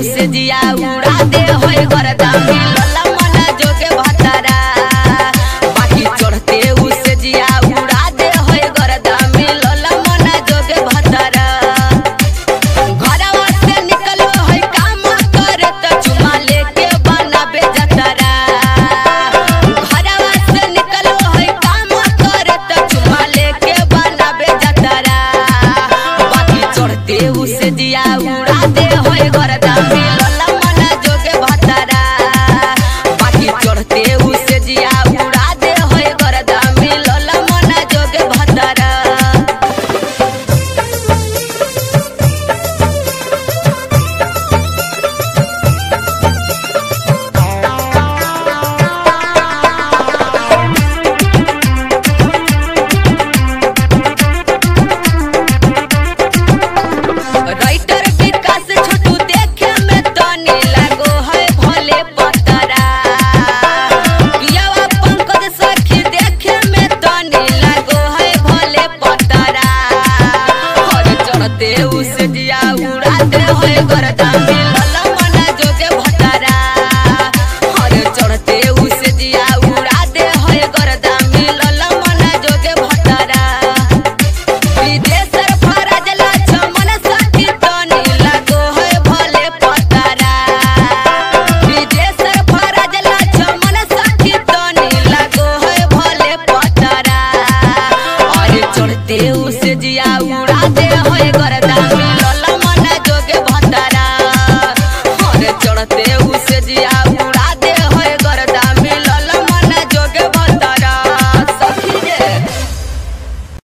उसे जिया उड़ा दे होए गरदा मिलल मन जोगे भतरा बाकी चढ़ते उसे जिया उड़ा दे होए गरदा मिलल मन जोगे भतरा घरवा से निकलो है काम करे त चुमा लेके बनाबे जतरा घरवा से निकलो है काम करे त चुमा लेके बनाबे जतरा बाकी चढ़ते उसे जिया उड़ा दे होए गरदा मिलल मन जोगे भतरा बाकी चढ़ते उसे जिया उड़ा दे होए गरदा मिलल मन जोगे भतरा राइटर विकास छोटू देखे में तनी लगो है भले पतरा पियावा पंकज सखी देखे में तनी लगो है भले पतरा हर चढ़ते उसे जिया उड़ाते होए गरदा मिल